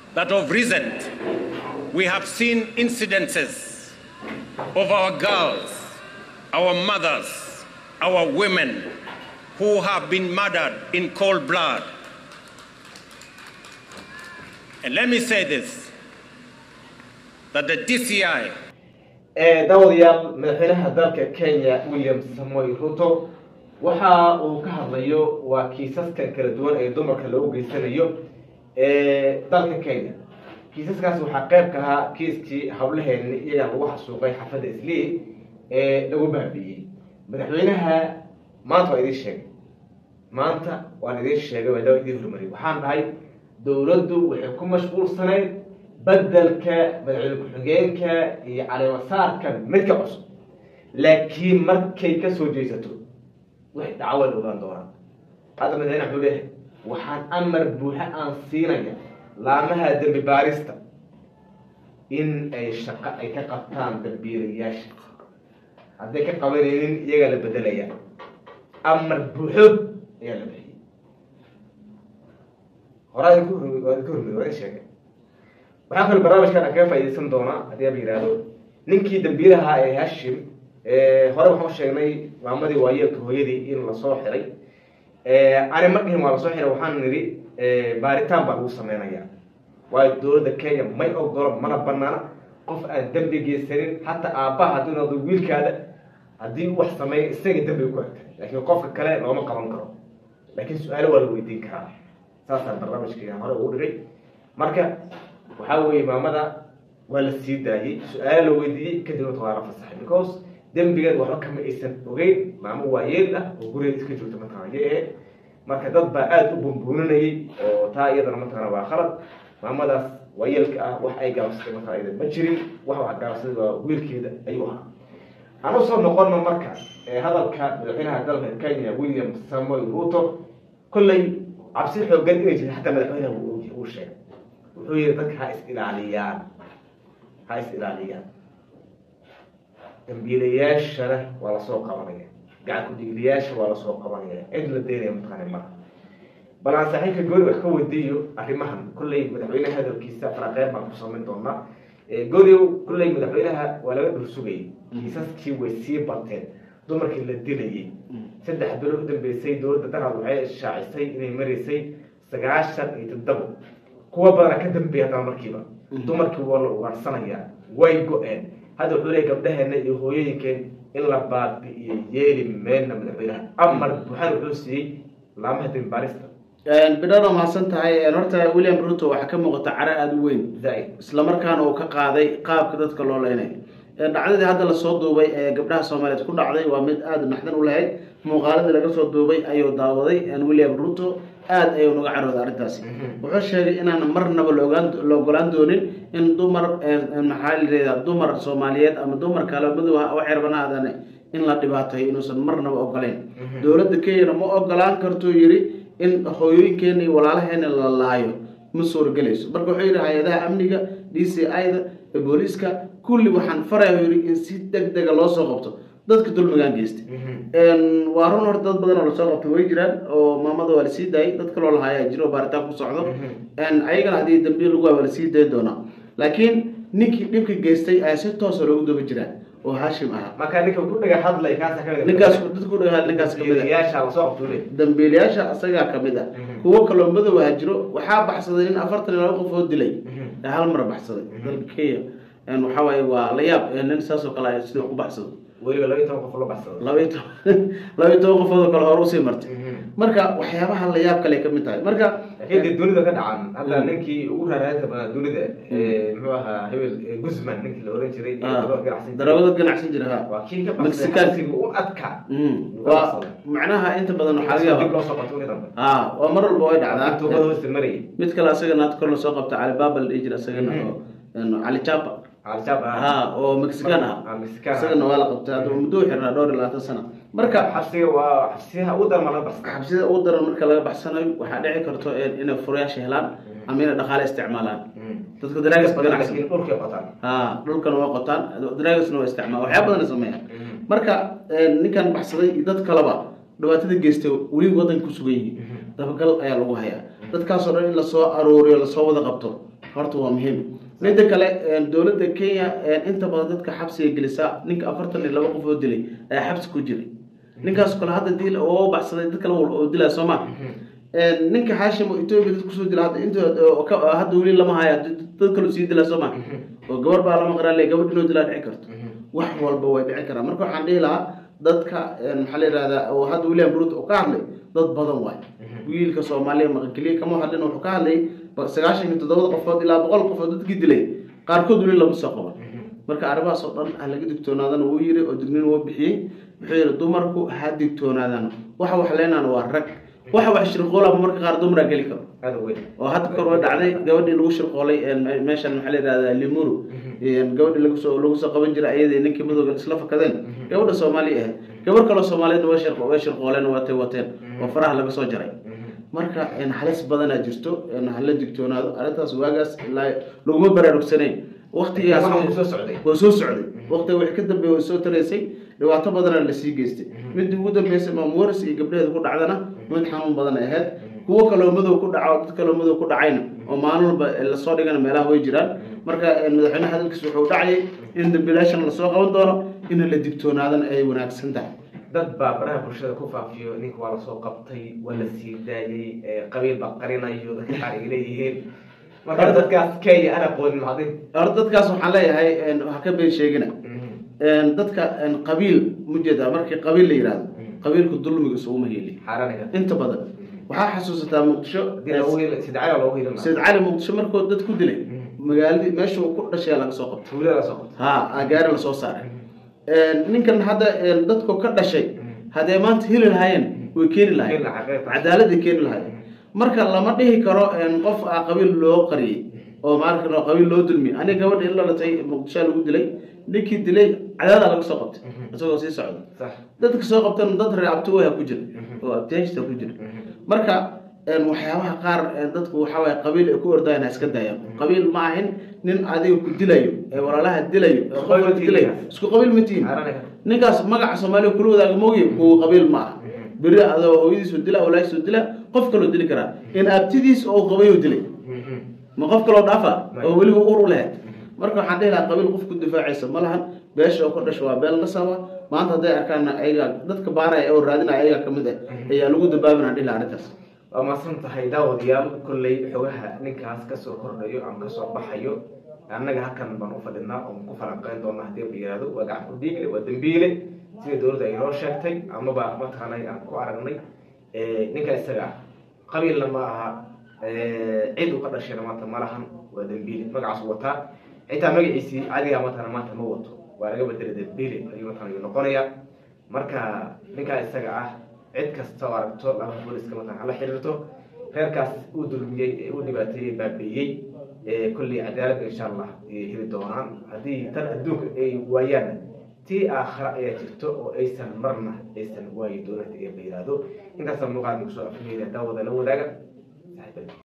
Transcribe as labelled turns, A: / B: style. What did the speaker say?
A: that of recent we have seen incidences of our girls, our mothers, our women who have been murdered in cold blood. And let me say this that the DCI
B: daawadayaal madaxweynaha dalka kenya william samoy ruto waxa uu ka hadlayo waa kiisaskan kala duwan ee dumarka loogu geysanayo dalka kenya kiisaskaas waxaa qayb ka ahaa kiiskii hawlaheeni iyagaa lagu xasuuqay xafadda islii ee lagu baabiiyey madaxweynaha maanta waa idiin sheegay maanta waan idiin sheegay waa idiin hormariyay waxaan dhahay dowladdu waxay ku mashquulsanayd bedelka madaxweyne ku-xigeenka iyo caleemasaarka midka cusub laakiin markay ka soo jeesato waxay dhacwad ogaan doonaan hadda madaxweyne wuxuu leeyahay waxaan amar buuxa aan siinaya laamaha dembi baarista in ay shaqo ay ka qabtaan dambiilayaasha hadday ka qabanaynin iyagaa la bedelaya amar buuxo ayaa la bixiyey horaa idinku hormay waa idinku hormay waa idin sheegay waxaa kaloo barnaamijkan aan kaga faaidaysan doonaa haddii aba yihahdo ninkii dambiilaha ee hashim hore waxaan sheegnay maamadii waayeelka hooyadii in lasoo xiray ani ma dhihin waa lasoo xiray waxaan nidhi baaritaan baa lagu sameynaya waayo dowladda kenya may ogolo mana banaana qof aan dembi geysanin hataa aabbaha hadduu noqdo wiilkaada haddii wax sameeya isaga dembiga ku egtay laakiin qofka kale looma qaban karo laakiin su-aalo waa la weydiin karaa saasaan barnaamijkayga hore ugu dhigay marka waxaa weeye maamada waa la sii daayey su-aalo la weydiiyey kadibna waa la fasaxay because dembigeed waxba kama aysan ogeyn maamo waayeel ah oo gurigeed iska joogta mataqana yay ahayd marka dad baa aada u bumbuuninayay oo taa iyadana mataqana waa khalad maamadaas waayeelka ah wax ay gaabsatay mataqana iyada ma jirin wax wax gaabsaday waa wiilkeeda ayuu ahaa aan usoo noqono marka hadalka madaxweynaha dalka kenya william samoy ruto kolley cabsi xoogan inay jirta xataa madaxweynaha uu sheegay wuxuu yihi dadka ha is ilaaliyaan ha is ilaaliyaan dambiilayaashana waa lasoo qabanaya gacan ku-dhiiglayaasha waa lasoo qabanaya cid la deynaya mataqaana mara bal aan saaxiibka gooni wax ka weydiiyo arrimahan kolley madaxweynaha hadalkiisa faraqeyn baan ku samayn doonaa gooniow kolley madaxweynaha waa laga dhul sugayay kiisaskii way sii bateen dumarkii la dilayay saddex bilo u dambeysay dowladda daraad waxay shaacisay inay maraysay sagaashan iyo toddobo kuwa badana ka dambeeya haddana markiiba dumarkii waa la ugaadhsanayaa way go-een hadda wuxuu leeyay gabdhaheena iyo hooyooyinkeen in la baabi'iyo yeeli meelna madaxweynaha amar buuxan wuxuu siiyey laamaha dembaarista
C: bidhano mahadsan tahay horta william ruto waxaa ka muuqata cara aada u weyn
B: zaaid
C: islamarkaana uu ka qaaday qaabka dadka loo leynay dhacdadii hadda lasoo duubay ee gabdhaha soomaaliyeed ku dhacday waa mid aada naxdin u lahayd muuqaaladii laga soo duubay ayuu daawaday william ruto aada ayuu naga carooday arrintaasi wuxuu sheegay inaan marnaba laogaan la ogolaan doonin in dumar maxaa layihahdaa dumar soomaaliyeed ama dumar kale madow u xerbanaadane in la dhibaatayo inuusan marnaba ogolayn dowladda kenyana ma ogolaan kartuu yidhi in hooyooyinkeena iyo walaalaheena la laayo ma suuragelayso marka wuxuu yidhi hay-adaha amniga d c i-da booliiska kulli waxaan faraya yidhi in si deg dega loo soo qabto dadka dulmigaan geystay waa run horta dad badan oo lasoo qabtay way jiraan oo maamada waa lasii daayay dad kaloo lahaaya jiro baaritaan ku socdo ayagana haddii dambiil lagu waa waa lasii dayi doonaa laakiin ninkii dhibka geystay ayaa si toosa loogu daba jiraa oo hashim ahaa
B: marka ninka ku dhaga hadlay kaasa kamid
C: ninkaas dadku dhagaa ninkaas kamid ah
B: yaasha lasoo qabtuu leey
C: dambiilayaasha asagaa kamid ah kuwo kaloo madow ah jiro waxaa baxsaday nin afartan iyo laba qof oo dilay ee hal mar baxsaday dalka kenya waxaa waaye waa la yaab nin saas oo kale ah sidii wax ku baxsado
B: weliba laba iyo toban qof loo baxsado
C: laba iyo toban laba iyo toban qofood oo kale hore usii martay marka waxyaabaha la yaab kale kamid tahay marka
B: laakiin dee dunida ka dhacan hadda ninkii ugu raaraadka badan dunida muxuu ahaa hebel guzman ninkii la oran jiray ganacsan
C: daroogada ganacsan jira ha
B: waa kii ka
C: Mexican.
B: baxsay u adkaa
C: waa macnaha inta badan waxaa laga
B: dib
C: yaaba
B: loo soo qabto wixii dambe
C: ha waa mar walba way dhacdaa
B: tuugada hoosta marayay
C: mid kale asagana had kor lasoo qabta alibaba la dhihi jira asagana oo cali japa
B: al-shabaab ah
C: ha oo mexican ah
B: Ah, Mexican ah.
C: isagana waa la qabtay hadda muddo u xirnaa dhowr iyo labaatan sano marka
B: xabsiga waa xabsiyaha ugu darma laga baxsay
C: xabsida ugu daran marka laga baxsanayo waxaa dhici karto inay furayaasha helaan ama inay dhaqaale isticmaalaan dadka daraagas ganacsi
B: laakiin dhulkay qotaan
C: ha dhulkana waa qotaan daraagasna waa isticmaal waxyaa badan sameeyaan marka ninkan baxsaday iyo dad kaleba dhibaatada geystay weli wadanka ku sugan yihiin dabagal ayaa lagu hayaa dadkaasoo dhan in lasoo arooriyo lasoo wada qabto horta waa muhiim midda kale dowladda kenya inta badan dadka xabsiga gelisa ninka afartan iyo laba qof oo dilay ayaa xabsi ku jiray ninkaas kale hadda dil oo baxsaday dad kale oo dilaa soo ma ninka xaashim oo etoobiya dad kusoo dila hadda inta hadda weli lama haya dad kaloo sii dilaa soo ma oo gabar baa lama qaraa le gabadh inoo dilaa dhici karto wax walba way dhici karaan marka waxaan dhihi lahaa dadka maxaa la yihahdaa oo hadda william ruto oo ka hadlay dad badan waay wiilka soomaaliya maqankeliya kama hadlin wuxuu ka hadlay sagaashan iyo toddobada qofood ilaa boqol qofood dadkii dilay qaarkood weli lama soo qaban marka arrimahaas oo dhan ha laga digtoonaadana wuu yiri oo dignin wuu bixiyey wuxuu yidhi dumarku ha digtoonaadaan waxa wax leenaan waa rag waxa wax shirqoolaba marka qaar dumaraa geli karo
B: aada u weyn
C: oo hadda kor waa dhacday gabadhii lagu shirqoolay meeshan maxaa la yihahdaa limuru gabadhii lagu soo lagu soo qaban jiray ayadii ninkii madowga isla fakadeen gabadha soomaaliya ahayd gabar kaloo soomaaliyeed way shirqo way shirqooleen watay wateen oo faraha laga soo jaray marka halis badanaa jirto hala digtoonaado arrintaas waagaas ilaa laguma baraarugsanayn waqtigaas
B: Waxaa soo socday.
C: waa soo socday waqtiga wix ka dambeeya way soo taraysay dhibaato badana lasii geystay midii ugu dambeysay maamuwaris iyo gabdhaheeda ku dhacdana mid xanuun badan ay ahayd kuwo kaloo madow ku dhaco dad kaloo madow ku dhacayna oo maalin walba lasoo dhigana meelaha way jiraan marka madaxweynaha hadalkiis wuxuu dhacayay in dambiilaashan lasoo qaban doono in la digtoonaadana ay wanaagsan tahay
B: dad baa baraha bulshada ku faafiyo ninka waa lasoo qabtay waa la sii daayey ee qabiil baa qarinayo dadka qaar ay leeyihiin marka dadkaas kenya ana qoodin macdin
C: horta dadkaas waxaan leeyahay wax ka been sheegina dadka qabiil mujeeda markii qabiil la yihahdo qabiilku dulmiga isuguma heli
B: xaaraniga
C: inta badan waxaa xasuusataa muqdisho
B: hadii loogu heli sidcada loogu heli
C: sayid cali muqdisho markuu dad ku dilay magaaladii meesha uu ku dhashay laga soo qabtay
B: tuulada soo qabtay
C: ha gaari lasoo saaray ninkan hadda dadku ka dhashay haddee maanta heli lahaayeen way keeni lahayen
B: Keeni lahaa, qeybta.
C: cadaaladday keeni lahayen marka lama dhihi karo qof a qabiil loo qariyey oo maarka qabiil loo dulmiyey aniga gabadha in la latay muqdishoa lagu dilay ninkii dilay cadaada laga soo qabtay isagoo sii socda
B: sax
C: dadka soo qabtan dad reer abtiwaya ku jira oo abtiyaashta ku jira marka waxyaabaha qaar dadku waxaa waye qabiil ay ku ordayaan ha iska daayaan qabiil ma ahin nin adiga ku dilayo ee walaalaha dilayo ee qofka
B: Qabiil
C: dilayo
B: tihiin.
C: isku qabiil ma tihiin
B: xaaraniga
C: ninkaas magaca soomaaliya kula wadaaga mooye kuwa qabiil ma aha beri adoo hooyadiisu dila walaahiisu dila qof kaloo dili karaa in abtidiis oo qabayo dilay ma qof kaloo dhaafa oo weliba ur u lahayd marka waxaan dhihi lahaa qabiil qof ku difaacaysa ma lahan beesha oo ka dhasho waa beel nasaba maanta hadday arkaan ayaga dadka baaraya oo raadinaya ayaga kamid ah ayaa lagu dabaabina dhihi lahaa arrintaas
B: waa mahadsan tahay daawadayaal kolley xogaha ninkaas kasoo kordhayo ama kasoo baxayo annaga halkan baan u fadhinaa oo ku falanqeyn doona haddii la yihahdo waa gacan ku dhiigle waa dembiile sida dowladda ay noo sheegtay amaba mataqaanay aan ku aragnay ninka isaga ah qabiilna ma aha cid uu ka dhashayna maanta ma lahan waa dembiile magacaas wataa xitaa magaciisii cadiga mataqana maanta ma wato waa laga bedelay dembiile ayuu mataqana ayuu noqonayaa marka ninkaa isaga ah cid kasta oo aragto laba booliska mataqana hala xiriirto reerkaas uu dulmiyey ee uu dhibaateeyey baabeeyey kolley cadaaladda insha allah ayay heli doonaan haddii tan adduunka ay waayaan tii aakhira ayaa jirto oo aysan marna aysan waayi doonan ee la yihahdo intaasa muuqaal kusoo afmeeda daawada la wadaaga